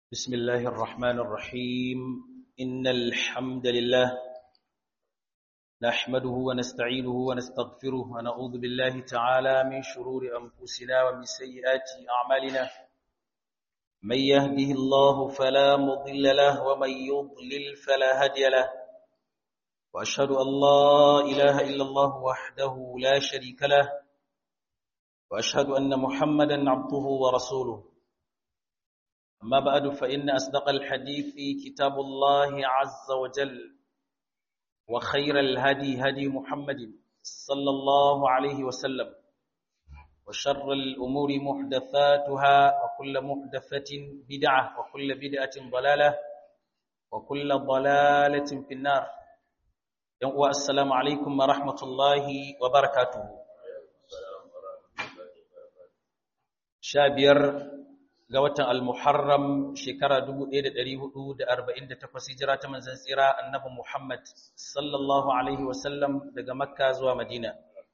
بسم الله الرحمن الرحيم إن الحمد لله نحمده ونستعينه ونستغفره ونعوذ بالله تعالى من شرور أنفسنا ومن سيئات أعمالنا من يهده الله فلا مضل له ومن يضلل فلا هادي له وأشهد أن لا إله إلا الله وحده لا شريك له وأشهد أن محمدا عبده ورسوله أما بعد فإن أصدق الحديث كتاب الله عز وجل وخير الهدي هدي محمد صلى الله عليه وسلم وشر الأمور محدثاتها وكل محدثة بدعة وكل بدعة ضلالة وكل ضلالة في النار السلام عليكم ورحمة الله وبركاته شابير ga watan al-Muharram shekara 1448 hijira ta manzon tsira annabi Muhammad sallallahu alaihi wasallam daga Makka zuwa Madina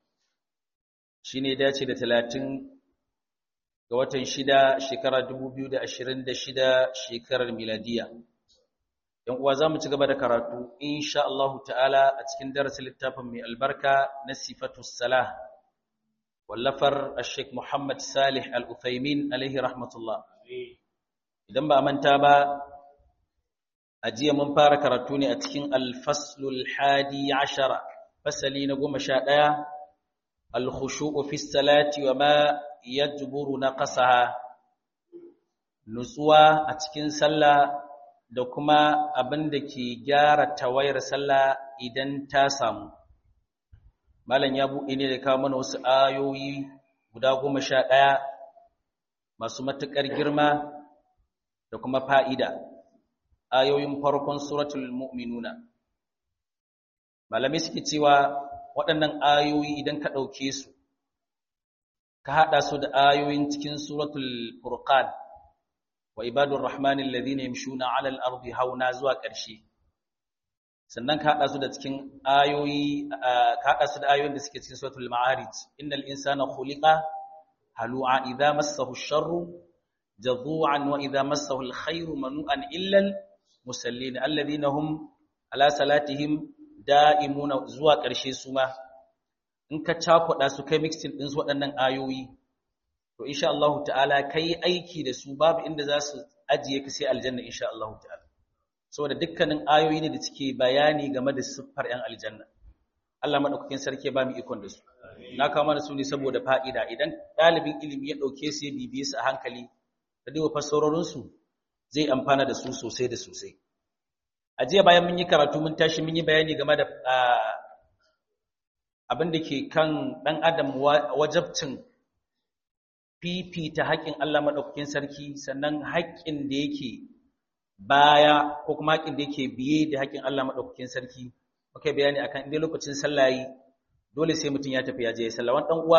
shine dace da 30 ga watan 6 shekara 2026 shekarar miladiya yan uwa zamu ci gaba da karatu insha Allah ta'ala a cikin darasin littafin mai albarka na sifatus salah wallafar Sheikh Muhammad Salih Al-Uthaymin alaihi rahmatullah idan ba manta ba a jiya mun fara karatu ne a cikin Al-Faslul Hadi 10 fasali na 11 Al-khushu'u fi salati wa ma yajburu naqasaha nutsuwa a cikin sallah da kuma abin da ke gyara tawayar sallah idan ta samu Malam ya buɗe ne da kawo mana wasu ayoyi guda goma sha ɗaya masu matuƙar girma da kuma fa'ida, ayoyin farkon suratul mu'minuna. Malamai suke cewa waɗannan ayoyi idan ka ɗauke su, ka haɗa su da ayoyin cikin suratul Furqan wa ibadun Rahmanin ladina yamshuna alal ardi hauna zuwa ƙarshe. sannan ka haɗa su da cikin ayoyi ka haɗa su da ayoyin da suke cikin suratul ma'arij innal insana khuliqa halu'a idza massahu sharru jadhu'an wa idza massahu alkhairu manu'an illa almusallin alladhina hum ala salatihim da'imuna zuwa ƙarshe su ma in ka cakuɗa su kai mixing din su waɗannan ayoyi to insha Allah ta'ala kai aiki da su babu inda za su ajiye ka sai aljanna insha Allah ta'ala saboda dukkanin ayoyi ne da suke bayani game da siffar 'yan aljanna Allah madaukakin sarki ba mu ikon da su na kawo mana su ne saboda fa'ida idan ɗalibin ilimi ya ɗauke su ya bibiye su a hankali da duba fassarorin su zai amfana da su sosai da sosai a jiya bayan mun yi karatu mun tashi mun yi bayani game da abin da ke kan ɗan adam wajabcin fifita haƙƙin Allah madaukakin sarki sannan haƙƙin da yake baya ko kuma haƙin da yake biye da haƙin Allah maɗaukakin sarki muka bayani akan inda lokacin sallah yi dole sai mutum ya tafi ya je sallah wani ɗan uwa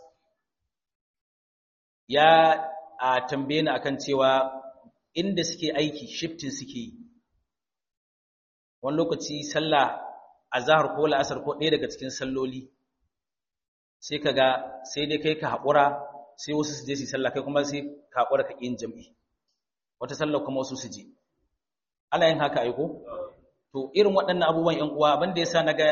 ya a tambaye ni akan cewa inda suke aiki shifting suke yi wani lokaci sallah azhar ko la'asar ko ɗaya daga cikin salloli sai kaga sai dai kai ka haƙura sai wasu su je su sallah kai kuma sai ka haƙura ka yin jam'i wata sallah kuma wasu su je ana yin haka aiko to irin waɗannan abubuwan ƴan uwa abinda yasa naga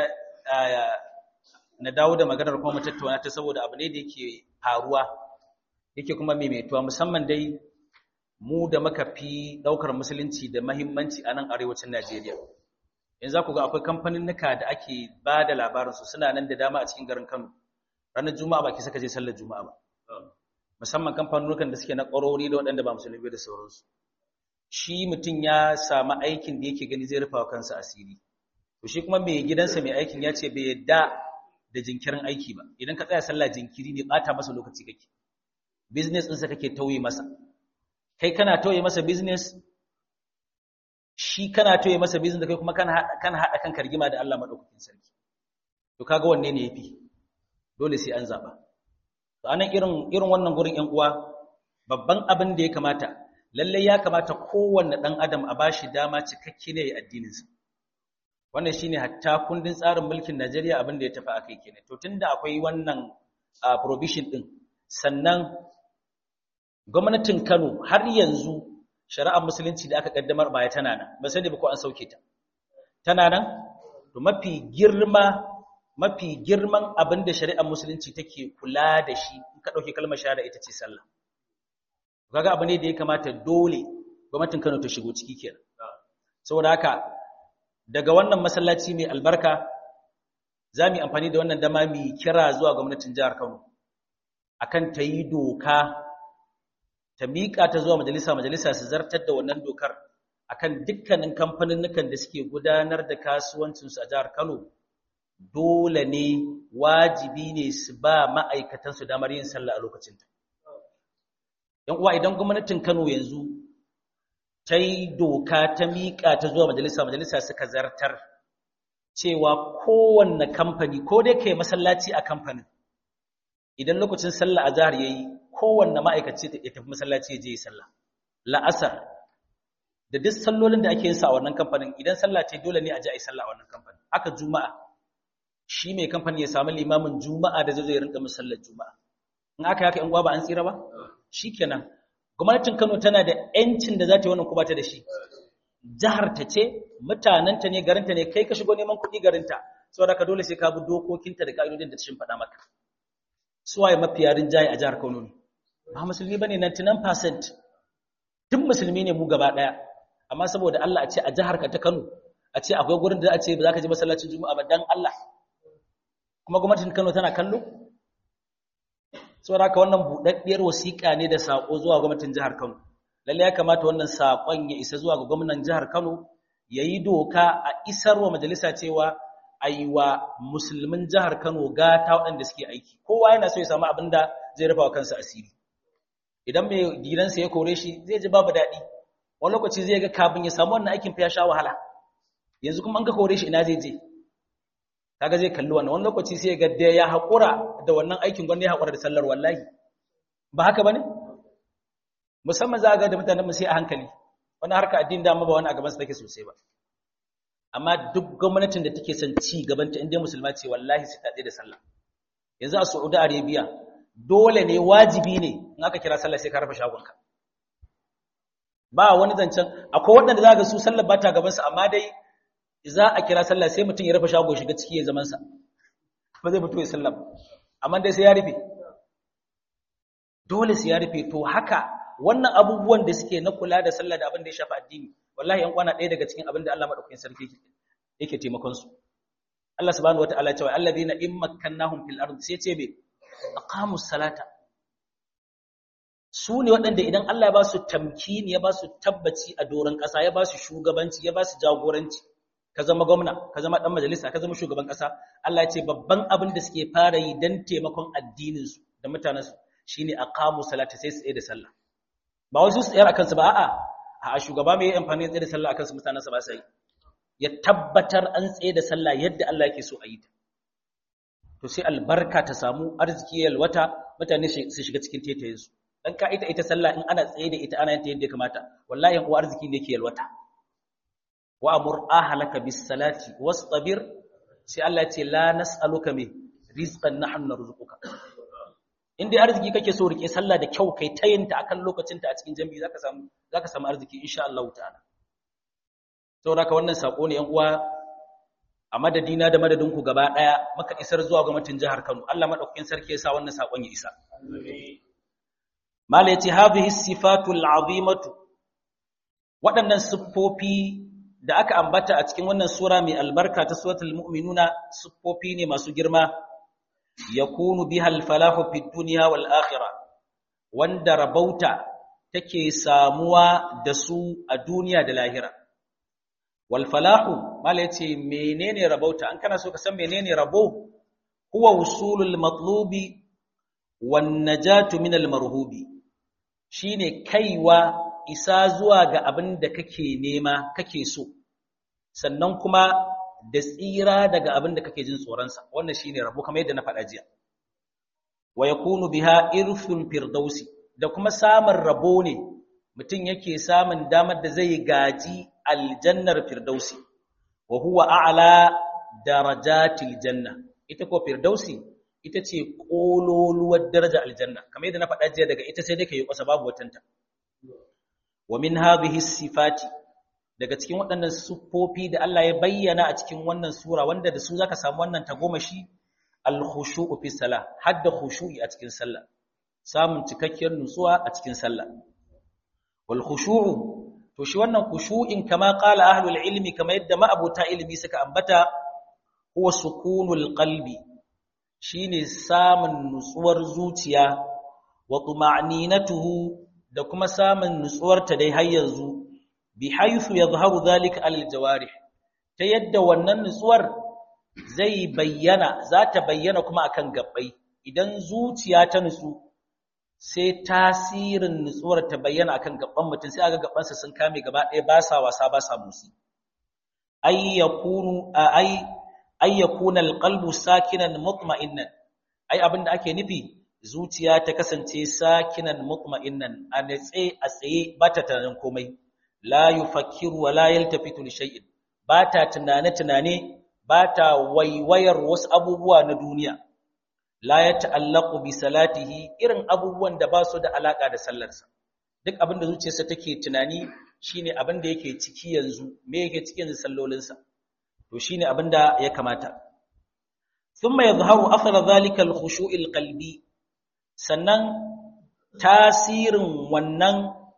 na dawo da maganar kuma mu tattauna ta saboda abu ne da yake faruwa yake kuma maimaituwa musamman dai mu da muka fi daukar musulunci da muhimmanci a nan arewacin Najeriya yanzu za ku ga akwai kamfaninnika da ake ba da labarin su suna nan da dama a cikin garin Kano ranar Juma'a ba ki saka je sallar Juma'a ba musamman kamfanonukan da suke na ƙwarori da waɗanda ba musulmi da sauransu shi mutum ya samu aikin da yake gani zai rufa kansa asiri to shi kuma mai gidansa mai aikin ya ce bai yadda da jinkirin aiki ba idan ka tsaya sallah jinkiri ne bata masa lokaci kake business ɗinsa kake tauye masa kai kana tauye masa business shi kana tauye masa business da kai kuma kana kana hada kanka rigima da Allah madaukakin sarki to kaga wanne ne yafi dole sai an zaba to anan irin irin wannan gurin ƴan uwa babban abin da ya kamata lallai ya kamata kowanne ɗan adam a bashi dama cikakke ne ya addininsa wannan shine hatta kundin tsarin mulkin Najeriya abin da ya tafi akai kenan to tunda akwai wannan provision din sannan gwamnatin Kano har yanzu shari'ar musulunci da aka kaddamar baya tana nan ba sai da ko an sauke ta tana nan to mafi girma mafi girman abin da shari'ar musulunci take kula da shi in ka dauke kalmar shahada ita ce sallah kaga abu ne da ya kamata dole gwamnatin Kano ta shigo ciki kenan saboda haka daga wannan masallaci mai albarka za mu yi amfani da wannan dama mu kira zuwa gwamnatin jihar Kano akan ta yi doka ta miƙa ta zuwa majalisa majalisa su zartar da wannan dokar akan dukkanin kamfaninnukan da suke gudanar da kasuwancinsu a jihar Kano dole ne wajibi ne su ba ma'aikatansu damar yin sallah a lokacin ta yan uwa idan gwamnatin Kano yanzu ta yi doka ta miƙa ta zuwa majalisa majalisa suka zartar cewa kowanne kamfani ko dai kai masallaci a kamfanin idan lokacin sallah a jihar yayi kowanne ma'aikaci ya tafi masallaci ya je sallah la'asar da duk sallolin da ake yin sa a wannan kamfanin idan sallah ce dole ne a je a yi sallah a wannan kamfanin haka juma'a shi mai kamfani ya samu limamin juma'a da zai zo ya rinka musallar juma'a in aka yaka in gwa ba an tsira ba shikenan gwamnatin Kano tana da yancin da za ta yi wannan kuma ta da shi jihar ta ce mutanenta ne garinta ne kai ka shigo neman kuɗi garinta saboda ka dole sai ka bi dokokinta da ka'idodin da ta faɗa maka suwaye mafiya rinjaye a jihar Kano ne ba musulmi bane 99% duk musulmi ne mu gaba daya amma saboda Allah a ce a jihar ka ta Kano a ce akwai gurin da za a ce ba za ka je masallacin Juma'a ba dan Allah kuma gwamnatin Kano tana kallo saboda haka wannan budaddiyar wasiƙa ne da sako zuwa gwamnatin jihar Kano lalle ya kamata wannan sakon ya isa zuwa ga gwamnatin jihar Kano yayi doka a isarwa majalisa cewa aiwa musulmin jihar Kano gata waɗanda suke aiki kowa yana so ya samu abin da zai rufa wa kansa asiri idan mai gidansa ya kore shi zai ji babu daɗi wani lokaci zai ga kafin ya samu wannan aikin fa ya sha wahala yanzu kuma an ka kore shi ina zai je kaga zai kalli wannan wani lokaci sai ga da ya haƙura da wannan aikin gwamnati ya haƙura da sallar wallahi ba haka bane musamman za ga da mutanen mu sai a hankali wani harka addini da ba wani a gaban su take sosai ba amma duk gwamnatin da take son ci gabanta inda musulma ce wallahi sai ta tsaye da sallah yanzu a Saudi Arabia dole ne wajibi ne in aka kira sallah sai ka rufe shagonka ba wani zancen akwai waɗanda za ga su sallar ba ta gaban su amma dai za a kira sallah sai mutum ya rufe shago shiga ciki ya zaman sa ba zai fito ya sallah amma dai sai ya rufe dole sai ya rufe to haka wannan abubuwan da suke na kula da sallah da abin da ya shafi addini wallahi yan kwana ɗaya daga cikin abin da Allah madaukakin sarki yake taimakon su Allah subhanahu wataala cewa alladhina in makkannahum fil ard sai ce be aqamus salata su ne waɗanda idan Allah ya ba su tamkini ya ba su tabbaci a doron ƙasa ya ba su shugabanci ya ba su jagoranci ka zama gwamna ka zama dan majalisa ka zama shugaban ƙasa Allah ya ce babban abin da suke fara yi dan taimakon addinin su da mutanen su shine aqamu salata sai su tsaye da sallah ba wasu su tsayar akan su ba a'a a shugaba mai amfani da tsaye da sallah akan su mutanen sa ba sai ya tabbatar an tsaye da sallah yadda Allah yake so a yi ta to sai albarka ta samu arziki yalwata mutane su shiga cikin tetayen su dan ka ita ita sallah in ana tsaye da ita ana yin ta yadda ya kamata wallahi yan uwa arziki ne yake yalwata wa amur ahlaka bis salati wastabir sai Allah ya ce la nas'aluka min rizqan nahnu narzuquka in dai arziki kake so rike sallah da kyau kai tayinta akan lokacinta a cikin jami'i zaka samu zaka samu arziki insha Allah ta'ala saboda ka wannan sako ne yan uwa a madadina da madadinku gaba daya muka isar zuwa gwamnatin jihar Kano Allah madaukakin sarki ya sa wannan sakon ya isa mala yace hadhihi sifatul azimatu waɗannan siffofi da aka ambata a cikin wannan sura mai albarka ta suratul mu'minuna siffofi ne masu girma yakunu biha al-falahu fid dunya wal akhirah wanda rabauta take samuwa da su a duniya da lahira wal falahu mala yace menene rabauta an kana so ka san menene rabo huwa usulul matlubi wan najatu min al marhubi shine kaiwa isa zuwa ga abin da kake nema kake so sannan kuma da tsira daga abin da kake jin tsoronsa wannan shine rabo kamar yadda na faɗa jiya wa yakunu biha irful firdausi da kuma samun rabo ne mutum yake samun damar da zai gaji aljannar firdausi wa huwa a'la darajatil janna ita ko firdausi ita ce kololuwar daraja aljanna kamar yadda na faɗa jiya daga ita sai dai kai kusa babu watanta wa min hadhihi sifati daga cikin waɗannan siffofi da Allah ya bayyana a cikin wannan sura wanda da su zaka samu wannan tagomashi al-khushu'u fi salah hadda khushu'i a cikin sallah samun cikakkiyar nutsuwa a cikin sallah wal khushu'u to shi wannan khushu'in kama qala ahlul ilmi kama yadda ma'abuta ilimi suka ambata huwa sukunul qalbi shine samun nutsuwar zuciya wa tuma'ninatuhu da kuma samun nutsuwarta dai har yanzu bi haythu yadhharu dhalika alal jawarih ta yadda wannan nutsuwar zai bayyana za ta bayyana kuma akan gabbai idan zuciya ta nutsu sai tasirin nutsuwar ta bayyana akan gabban mutum sai aga gabbansa sun kame gaba ɗaya ba sa wasa ba sa motsi ay yakunu ay ay yakuna alqalbu sakinan mutma'innan ai abinda ake nufi zuciya ta kasance sakinan mutma'innan a natse a tsaye ba ta tunanin komai la yufakkiru wa la yaltafitu li shay'in ba ta tunane tunane ba ta waiwayar wasu abubuwa na duniya la ya ta'allaqu bi salatihi irin abubuwan da ba su da alaka da sallarsa duk abin da zuciyarsa take tunani shine abin da yake ciki yanzu me yake cikin sallolinsa to shine abin da ya kamata thumma yadhharu athara dhalika al-khushu' al-qalbi sannan tasirin wannan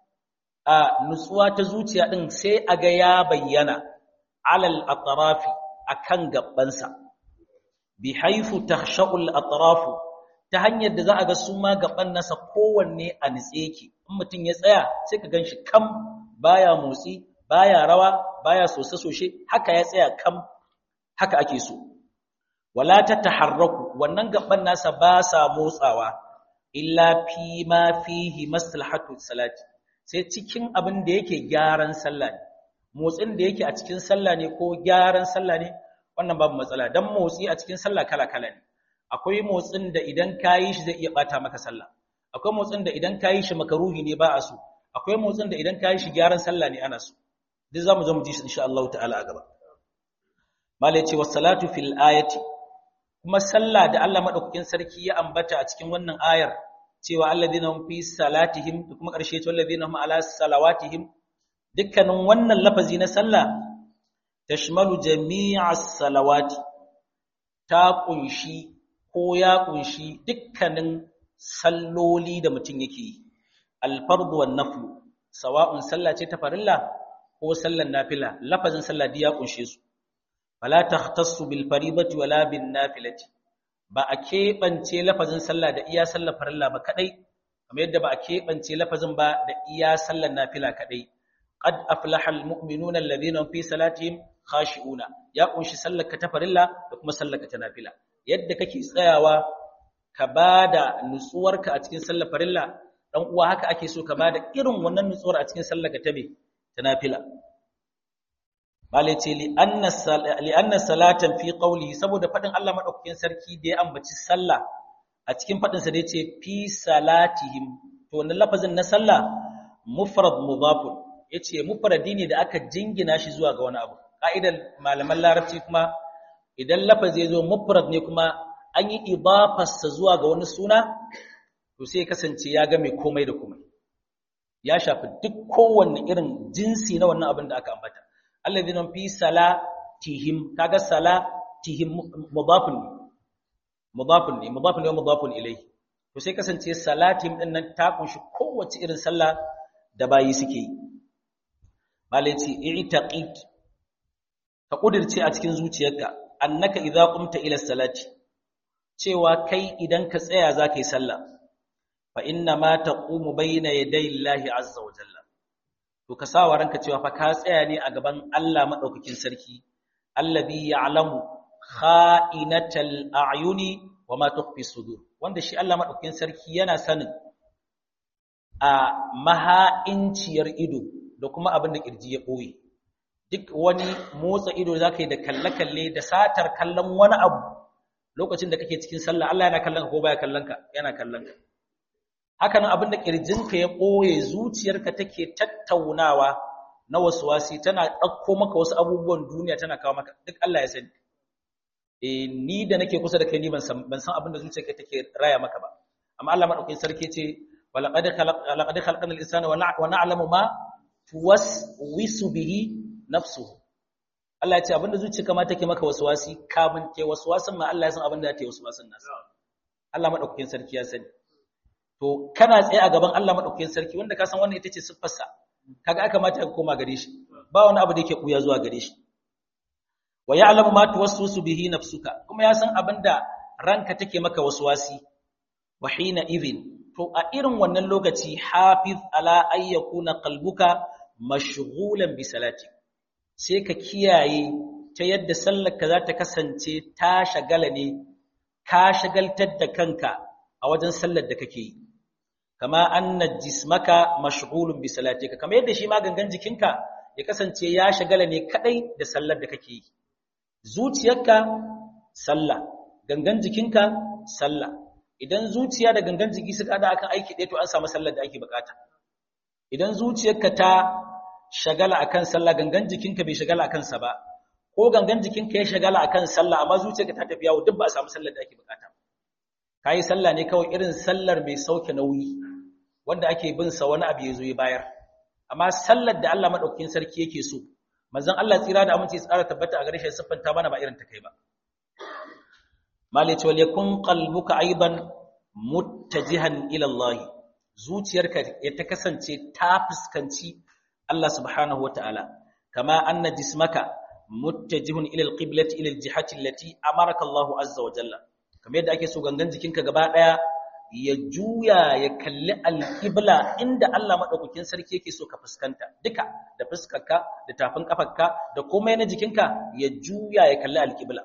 a nutsuwa ta zuciya din sai aga ya bayyana alal atrafi akan gabbansa bi haifu takhsha'ul atrafu ta hanyar da za a ga su ma gaban nasa kowanne a nitse yake in mutum ya tsaya sai ka ganshi kam baya motsi baya rawa baya sose soshe haka ya tsaya kam haka ake so wala ta taharraku wannan gaban nasa ba sa motsawa illa fi ma fihi maslahatu salati sai cikin abin da yake gyaran sallah ne motsin da yake a cikin sallah ne ko gyaran sallah ne wannan babu matsala dan motsi a cikin sallah kala-kala ne akwai motsin da idan kayi shi zai iya bata maka sallah akwai motsin da idan kayi shi makaruhi ne ba a so akwai motsin da idan kayi shi gyaran sallah ne ana so duk zamu zo mu ji shi insha Allah ta'ala a gaba malai ce wassalatu fil ayati kuma sallah da Allah madaukakin sarki ya ambata a cikin wannan ayar cewa alladhina hum fi salatihim da kuma karshe ce alladhina hum ala salawatihim dukkanin wannan lafazi na sallah tashmalu jami'as salawati ta kunshi ko ya kunshi dukkanin salloli da mutum yake yi alfardu wan naflu sawa'un sallah ce ta farilla ko sallan nafila lafazin sallah ya kunshe su fala takhtassu bil faribati wala bin nafilati ba a keɓance lafazin sallah da iya sallar farilla ba kadai kamar yadda ba a keɓance lafazin ba da iya sallar nafila kadai qad aflaha al mu'minuna alladhina fi salatihim khashi'una ya kunshi sallarka ta farilla da kuma sallarka ta nafila yadda kake tsayawa ka bada nutsuwarka a cikin sallar farilla dan uwa haka ake so ka bada irin wannan nutsuwar a cikin sallarka ta me ta nafila bale ce li anna li anna salatan fi qawlihi saboda fadin Allah madaukakin sarki da ya ambaci sallah a cikin fadin sa da yace fi salatihim to wannan lafazin na sallah mufrad mudafun yace mufradi ne da aka jingina shi zuwa ga wani abu ka'idar malaman larabci kuma idan lafazi ya zo mufrad ne kuma an yi idafarsa zuwa ga wani suna to sai kasance ya ga mai komai da komai ya shafi duk kowanne irin jinsi na wannan abin da aka ambata alladhina fi salatihim kaga salatihim mudafun ne mudafun ne mudafun ne mudafun ilayhi to sai kasance salatihim din nan ta kunshi kowace irin sallah da bayi suke yi malai ce i'taqid ka kudirce a cikin zuciyarka annaka idza qumta ila salati cewa kai idan ka tsaya zaka yi sallah fa inna ma taqumu bayna yaday Allahi azza wa jalla to ka sawa ranka cewa fa ka tsaya ne a gaban Allah madaukakin sarki allazi ya'lamu kha'inatal a'yuni wa ma tukhfi sudur wanda shi Allah madaukakin sarki yana sanin a maha'inciyar ido da kuma abin da kirji ya boye duk wani motsa ido za ka yi da kalle-kalle da satar kallon wani abu lokacin da kake cikin sallah Allah yana kallon ka ko baya kallon ka yana kallon ka hakanan abin da kirjinka ya ɓoye zuciyarka take tattaunawa na wasu wasi tana ɗauko maka wasu abubuwan duniya tana kawo maka duk Allah ya sani eh ni da nake kusa da kai ni ban san ban san abin da zuciyarka take raya maka ba amma Allah madaukakin sarki ce walaqad khalaqnal insana wa na'lamu ma tuwaswisu bihi nafsuhu Allah ya ce abinda zuciyarka ma take maka waswasi kamun ke waswasin ma Allah ya san abinda take waswasin nasa Allah madaukakin sarki ya sani to kana tsaye a gaban Allah madaukakin sarki wanda ka san wannan ita ce siffarsa kaga aka mata ka koma gare shi ba wani abu da yake kuya zuwa gare shi wa ya'lamu ma tuwaswisu bihi nafsuka kuma ya san abinda ranka take maka waswasi wa hina idhin to a irin wannan lokaci hafiz ala ayyakuna qalbuka mashghulan bi salati sai ka kiyaye ta yadda sallarka za ta kasance ta shagala ne ka shagaltar da kanka a wajen sallar da kake yi kama anna jismaka mashghulun bi salatika kamar yadda shi ma gangan jikinka ya kasance ya shagala ne kadai da sallar da kake yi zuciyarka sallah gangan jikinka sallah idan zuciya da gangan jiki suka hada akan aiki ɗaya to an samu sallar da ake bukata idan zuciyarka ta shagala akan sallah gangan jikinka bai shagala akan sa ba ko gangan jikinka ya shagala akan sallah amma zuciyarka ta tafi yawo duk ba a samu sallar da ake bukata kai sallah ne kawai irin sallar mai sauke nauyi wanda ake bin sa wani abu yazo ya bayar amma sallar da Allah madaukakin sarki yake so manzon Allah tsira da aminci tsara tabbata a gare shi siffanta mana ba irin ta kai ba malice wal yakun qalbuka aidan muttajihan ila Allah zuciyarka ya ta kasance ta fuskanci Allah subhanahu wataala kama anna jismaka muttajihun ila alqiblati ila aljihati allati amaraka Allah azza wa jalla kamar yadda ake so gangan jikinka gaba daya ya juya ya kalli alqibla inda Allah madaukakin sarki yake so ka fuskanta duka da fuskarka da tafin kafarka da komai na jikinka ya juya ya kalli alqibla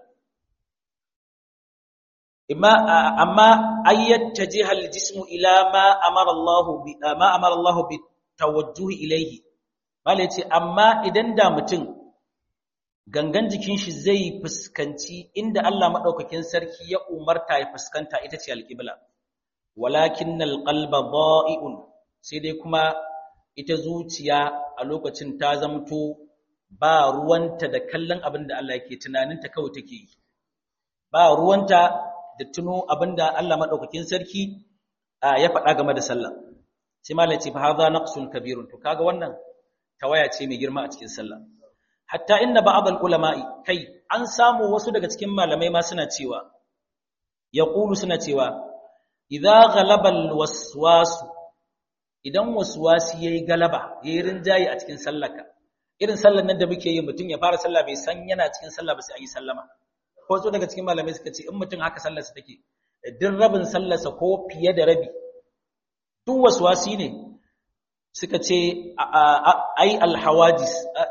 imma amma ayyattajiha aljismu ila ma amara Allah bi ma amara Allah bi tawajjuhi ilayhi Mala ce, amma idan da mutum gangan jikin shi zai fuskanci inda Allah maɗaukakin sarki ya umarta ya fuskanta ita ce alƙibla. Walakin alƙalba ba'i'un sai dai kuma ita zuciya a lokacin ta zamto ba ruwanta da kallon abin da Allah yake tunaninta kawai take yi. Ba ruwanta da tuno abin da Allah maɗaukakin sarki ya faɗa game da sallah. Sai malam ce, fa haza naqsun kabirun. To kaga wannan tawaya ce mai girma a cikin sallah hatta inna ba'd ulama'i kai an samu wasu daga cikin malamai ma suna cewa yaqulu suna cewa idza ghalaba alwaswas idan waswasi yayi galaba yayi rinjayi a cikin sallarka irin sallar nan da muke yi mutum ya fara sallah bai san yana cikin sallah ba sai an yi sallama ko su daga cikin malamai suka ce in mutum haka sallarsa take duk rabin sallarsa ko fiye da rabi duk waswasi ne suka ce ai alhawajis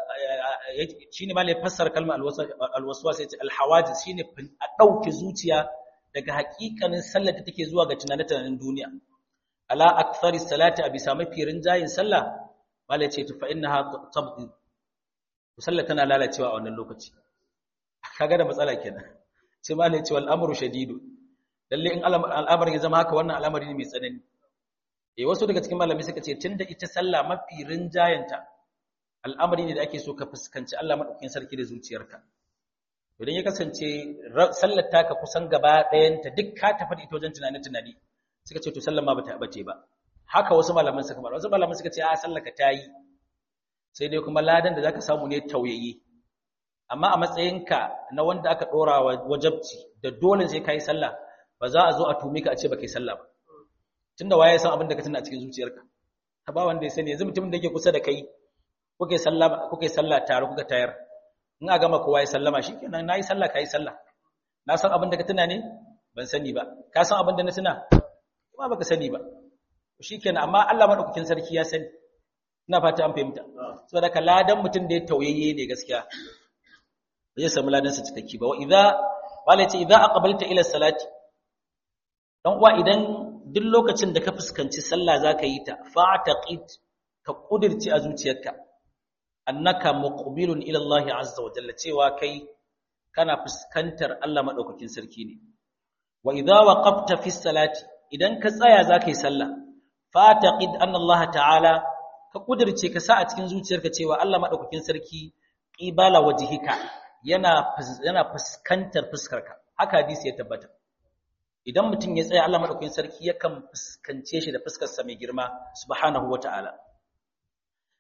shine ma ne fassara kalmar alwaswas yace alhawajis shine a dauke zuciya daga hakikanin sallar da take zuwa ga tunanin duniya ala akthari salati abi sami firin jayin sallah mala ce fa innaha tabdi sallar tana lalacewa a wannan lokaci kaga da matsala kenan sai mala ce wal amru shadidu lalle in al'amarin ya zama haka wannan al'amari ne mai tsanani eh wasu daga cikin malamai suka ce tunda ita sallah mafi rinjayanta al'amari ne da ake so ka fuskanci Allah madaukakin sarki da zuciyarka idan ya kasance sallar taka kusan gaba ɗayanta duk ka tafi da ita wajen tunani tunani suka ce to sallar ma bata bace ba haka wasu malaman suka fara wasu malaman suka ce a sallar ka tayi sai dai kuma ladan da zaka samu ne tauyayi amma a matsayinka na wanda aka dora wa wajabci da dole sai kai sallah ba za a zo a tumi ka a ce ba kai sallah ba tunda waye san abin da ka tuna a cikin zuciyarka ka ba wanda ya sani yanzu mutumin da yake kusa da kai kuke sallah kuke sallah tare kuka tayar in a gama kowa ya sallama shikenan nayi sallah kai sallah na san abin da ka tuna ne ban sani ba ka san abin da na tuna kuma baka sani ba shikenan amma Allah madaukakin sarki ya sani ina fata an fahimta saboda ka ladan mutum da ya tauyayye ne gaskiya ba zai samu ladan sa cikakki ba wa idza wala ce idza aqbalta ila salati dan uwa idan duk lokacin da ka fuskanci sallah zaka yi ta fa'taqid ka kudirci a zuciyarka annaka muqbilun ila Allah azza wa jalla cewa kai kana fuskantar Allah madaukakin sarki ne wa idza waqafta fi salati idan ka tsaya zaka yi sallah fa'taqid anna Allah ta'ala ka kudirce ka sa a cikin zuciyarka cewa Allah madaukakin sarki qibala wajhika yana yana fuskantar fuskarka haka hadisi ya tabbata idan mutum ya tsaya Allah madaukakin sarki yakan fuskance shi da fuskar sa mai girma subhanahu wata'ala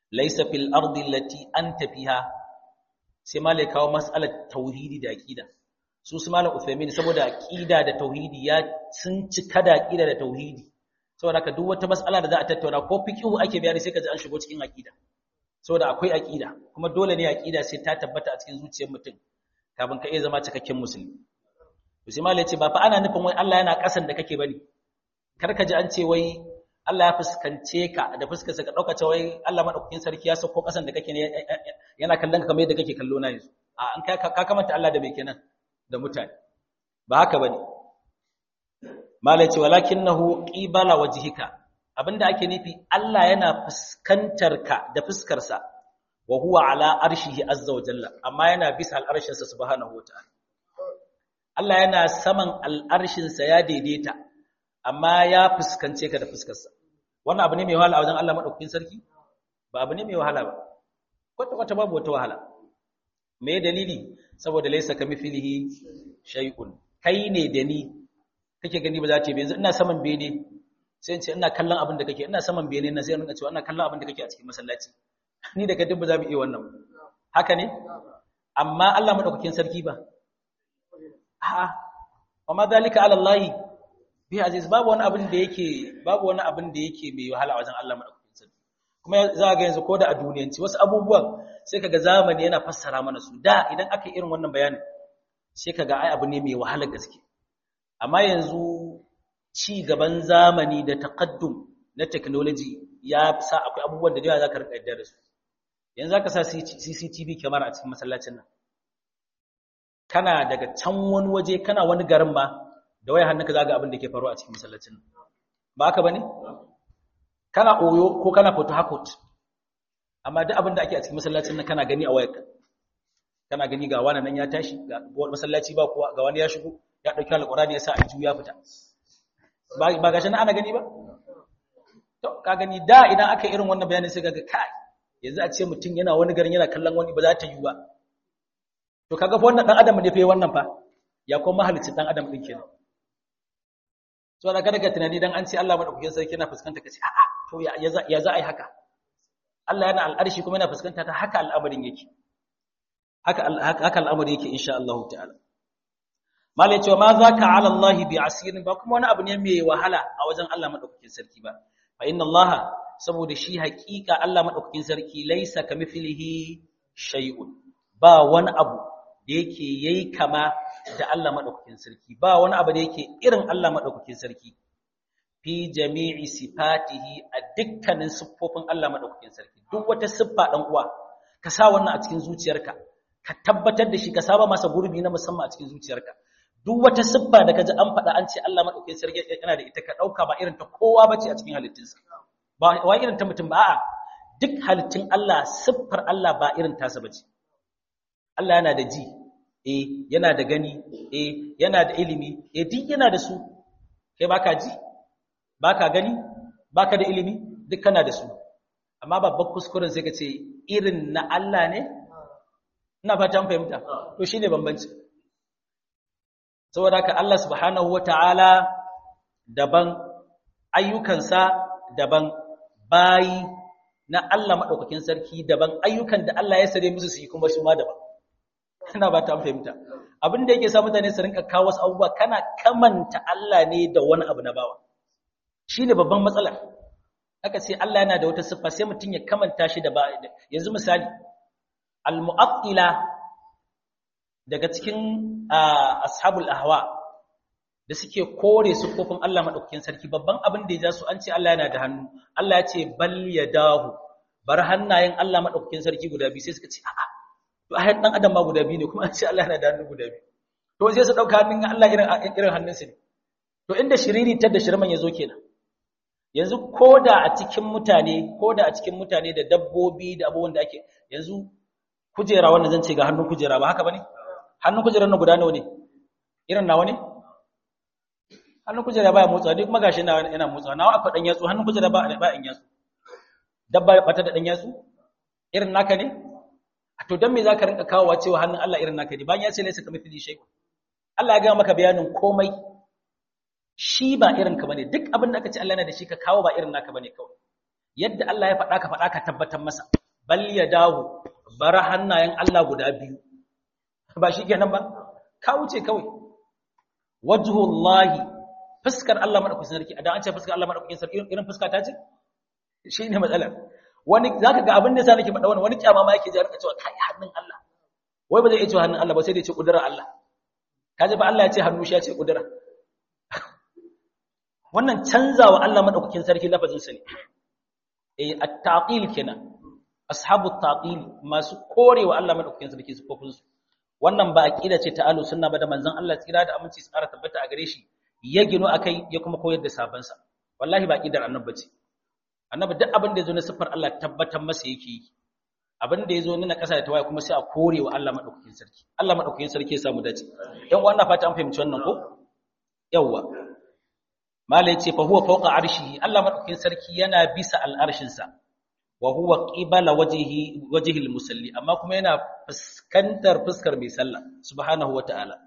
laysa fil ardi allati anta fiha sai malai kawo mas'alar tauhidi da aqida su su malam Uthaymin saboda aqida da tauhidi ya sun cika da aqida da tauhidi saboda ka duk wata mas'ala da za a tattauna ko fiqhu ake bayani sai ka ji an shigo cikin aqida saboda akwai aqida kuma dole ne aqida sai ta tabbata a cikin zuciyar mutum kafin ka iya zama cikakken musulmi to sai malai ce ba fa ana nufin wai Allah yana kasan da kake bane kar ka ji an ce wai Allah ya fuskance ka da fuskarsa ka dauka cewa wai Allah madaukakin sarki ya sauko kasan da kake ne yana kallon ka kamar yadda kake kallo na yanzu a an ka kamanta Allah da bai kenan da mutane ba haka bane malai ce walakinahu qibala wajhika abinda ake nufi Allah yana fuskantar ka da fuskar sa wa huwa ala arshihi azza wa jalla amma yana bisa al'arshin sa subhanahu wataala Allah yana saman al'arshin sa ya daidaita amma ya fuskance ka da fuskar sa wannan abu ne mai wahala a wajen Allah madaukakin sarki ba abu ne mai wahala ba kwata kwata babu wata wahala me dalili saboda laysa kamithlihi shay'un kai ne da ni kake gani ba za ta yi yanzu ina saman bene sai in ce ina kallon abin da kake ina saman bene na sai in cewa ina kallon abin da kake a cikin masallaci ni da kai duk ba za mu iya wannan haka ne amma Allah madaukakin sarki ba a'a wa ma zalika ala Allah bi aziz babu wani abin da yake babu wani abin da yake mai wahala wajen Allah madaukakin sarki kuma za ga yanzu ko da a duniyanci wasu abubuwan sai kaga zamani yana fassara mana su da idan aka yi irin wannan bayanin sai kaga ai abu ne mai wahalar gaske amma yanzu ci gaban zamani da taqaddum na technology ya sa akwai abubuwan da yawa zaka rika yadda da su yanzu zaka sa CCTV camera a cikin masallacin nan kana daga can wani waje kana wani garin ma da waya hannunka zaga abin da ke faruwa a cikin masallacin nan ba haka bane kana oyo ko kana photo hakot amma duk abin da ake a cikin masallacin nan kana gani a wayarka kana gani ga wani nan ya tashi ga masallaci ba kowa ga wani ya shigo ya ɗauki alƙurani ya sa a ya fita ba ga shi na ana gani ba to ka gani da idan aka irin wannan bayanin sai ga kai yanzu a ce mutum yana wani garin yana kallon wani ba za ta yi ba to kaga fa wannan dan adam ne fa wannan fa ya kuma mahalicin dan adam din kenan so da kada ka tunani dan an ce Allah madaukakin sarki yana fuskanta ka ce a'a to ya za ya za a yi haka Allah yana al'arshi kuma yana fuskanta ta haka al'amarin yake haka haka al'amari yake insha Allah ta'ala malai cewa ma za ka ala Allah bi asirin ba kuma wani abu ne mai wahala a wajen Allah maɗaukakin sarki ba fa inna Allah saboda shi haƙiƙa Allah maɗaukakin sarki laisa ka mithlihi shay'un ba wani abu da yake yayi kama da Allah maɗaukakin sarki ba wani abu da yake irin Allah maɗaukakin sarki fi jami'i sifatihi a dukkanin siffofin Allah maɗaukakin sarki duk wata siffa dan uwa ka sa wannan a cikin zuciyarka ka tabbatar da shi ka saba masa gurbi na musamman a cikin zuciyarka duk wata siffa da kaji an faɗa an ce Allah madaukakin sarki yana da ita ka dauka ba irin ta kowa bace a cikin halittunsa ba wai irin ta mutum ba a'a duk halittun Allah siffar Allah ba irin tasa bace Allah yana da ji eh yana da gani eh yana da ilimi eh duk yana da su kai baka ji baka gani baka da ilimi duk kana da su amma babban kuskuren sai ka ce irin na Allah ne ina fatan fahimta to shine bambanci saboda haka Allah subhanahu wata'ala daban ayyukansa daban bayi na Allah madaukakin sarki daban ayyukan da Allah ya sare musu su yi kuma shi ma daban ina ba ta fahimta abin da yake sa mutane su rinka kawo wasu abubuwa kana kamanta Allah ne da wani abu na bawa shine babban matsala aka ce Allah yana da wata siffa sai mutum ya kamanta shi da ba yanzu misali al-mu'attila daga cikin ashabul ahwa da suke kore siffofin Allah madaukakin sarki babban abin da ya ja su an ce Allah yana da hannu Allah ya ce bal yadahu bar hannayen Allah madaukakin sarki guda biyu sai suka ce a'a to ayat dan adam ma guda biyu ne kuma an ce Allah yana da hannu guda biyu to sai su dauka hannun Allah irin irin hannunsa ne to inda shiriri tar da shirman yazo kenan yanzu koda a cikin mutane koda a cikin mutane da dabbobi da abubuwan da ake yanzu kujera wannan zan ce ga hannun kujera ba haka bane hannun kujerar na guda nawa ne irin nawa ne hannun kujera baya motsa duk magashi na yana motsa nawa akwai dan yatsu hannun kujera ba ba in yatsu dabba bata da dan yatsu irin naka ne to dan me zaka rinka kawowa cewa hannun Allah irin naka ne bayan ya ce laysa kamithli shay Allah ya ga maka bayanin komai shi ba irin ka bane duk abin da aka ce Allah yana da shi ka kawo ba irin naka bane kawai yadda Allah ya faɗa ka faɗa ka tabbatar masa bal yadahu bara hannayen Allah guda biyu ba shi kenan ba ka wuce kawai wajhullahi fuskar Allah madaukakin sarki idan an ce fuskar Allah madaukakin sarki irin fuska ta ce shine matsalar wani zaka ga abin da yasa nake faɗa wani wani kyama ma yake ji rika cewa kai hannun Allah wai ba zai iya cewa hannun Allah ba sai dai ce kudurar Allah kaje ba Allah ya ce hannu shi ya ce kudura wannan canzawa Allah madaukakin sarki lafazin sa ne eh at-taqil kenan ashabu at-taqil masu korewa Allah madaukakin sarki sifofin su wannan ba aqida ce ta ahlus sunna ba da manzon Allah tsira da aminci tsara tabbata a gare shi ya gino akai ya kuma koyar da sabon sa wallahi ba aqidar annabi ce annabi duk abin da yazo na sifar Allah tabbatar masa yake yi abin da yazo na kasa da tawaye kuma sai a korewa Allah madaukakin sarki Allah madaukakin sarki ya samu dace yan uwa ina fata an fahimci wannan ko yawwa mala yace fa huwa fawqa arshihi Allah madaukakin sarki yana bisa al'arshin sa wa huwa qibala wajhihi wajhi musalli amma kuma yana fuskantar fuskar mai sallah subhanahu wataala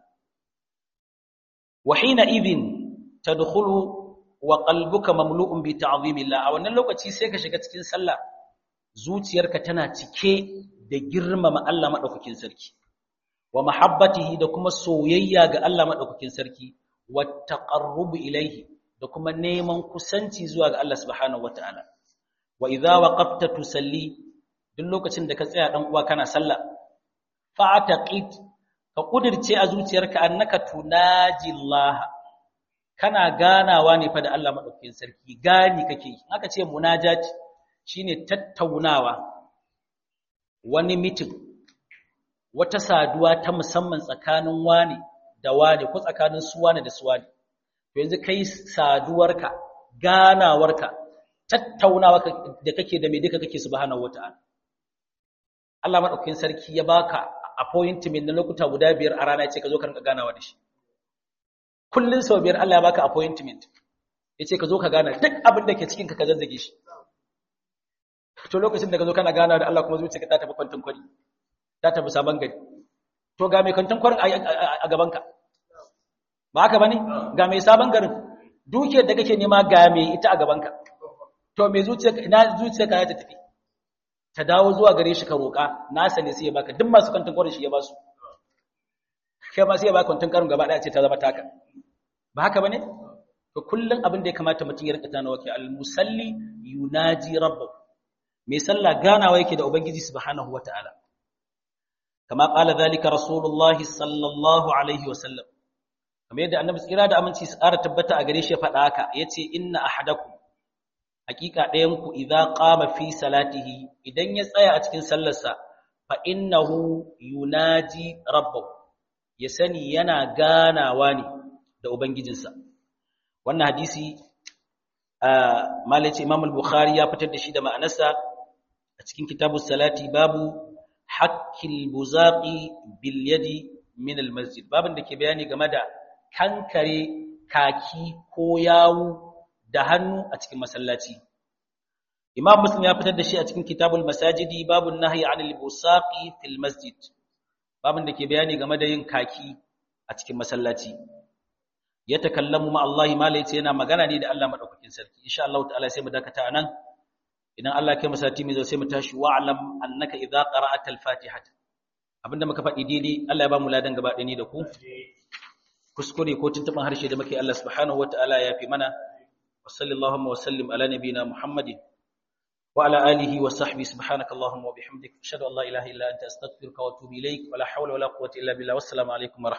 wa hina idhin tadkhulu wa qalbuka mamlu'un bi ta'zimillah a wannan lokaci sai ka shiga cikin sallah zuciyarka tana cike da girmama Allah madaukakin sarki wa mahabbatihi da kuma soyayya ga Allah madaukakin sarki wa taqarrubu ilayhi da kuma neman kusanci zuwa ga Allah subhanahu wataala wa idza waqafta tusalli duk lokacin da ka tsaya dan uwa kana sallah fa'taqid ka kudirce a zuciyarka annaka tunaji Allah kana ganawa ne fa da Allah madaukakin sarki gani kake haka ce munajat shine tattaunawa wani meeting wata saduwa ta musamman tsakanin wani da wani ko tsakanin su wani da su wani to yanzu kai saduwarka ganawarka tattaunawa da kake da me duka kake subhanahu wataala Allah madaukakin sarki ya baka appointment na lokuta guda biyar a rana yace ka zo ka rinka ganawa da shi kullun sau biyar Allah ya baka appointment yace ka zo ka gana duk abin da ke cikin ka ka zazzage shi to lokacin da ka zo kana gana da Allah kuma zuciyarka ta tafi kwantin kwari ta tafi sabon gari to ga mai kwantin kwarin a gaban ka ba haka bane ga mai sabon garin dukiyar da kake nema ga mai ita a gaban ka to mai zuciyarka ina zuciyarka ya tafi ta dawo zuwa gare shi ka roƙa nasa ne sai ya baka duk masu kwantin kwarin shi ya ba su kai ma sai ya baka kwantin kwarin gaba ɗaya ce ta zama taka ba haka bane to kullun abin da ya kamata mutum ya rika tana wake al-musalli yunaji rabbahu mai sallah ganawa yake da ubangiji subhanahu wataala kama qala zalika rasulullahi sallallahu alaihi wasallam kamar yadda annabi tsira da aminci su ƙara tabbata a gare shi ya faɗa haka yace inna ahadakum hakika ɗayan ku idza qama fi salatihi idan ya tsaya a cikin sallarsa fa innahu yunaji rabbahu ya sani yana ganawa ne da ubangijinsa wannan hadisi malaci imam al-bukhari ya fitar da shi da ma'anarsa a cikin kitabus salati babu haqqil buzaqi bil yadi min al-masjid babin da ke bayani game da kankare kaki ko yawu da hannu a cikin masallaci imam muslim ya fitar da shi a cikin kitabul masajidi babun nahyi anil busaqi fil masjid babin da ke bayani game da yin kaki a cikin masallaci ya takallamu ma Allah ma yace yana magana ne da Allah madaukakin sarki insha Allah ta'ala sai mu dakata anan idan Allah kai masati mai zo sai mu tashi wa'lam annaka idza qara'ata al-fatiha abinda muka faɗi daidai Allah ya ba mu ladan gaba ɗaya ni da ku kuskure ko tuntuban harshe da muke Allah subhanahu wataala ya fi mana wa sallallahu wa sallim ala nabina muhammadin wa ala alihi wa sahbihi subhanaka allahumma wa bihamdik ashhadu an la ilaha illa anta astaghfiruka wa atubu ilaik wa la hawla wa la quwwata illa billah wassalamu alaikum wa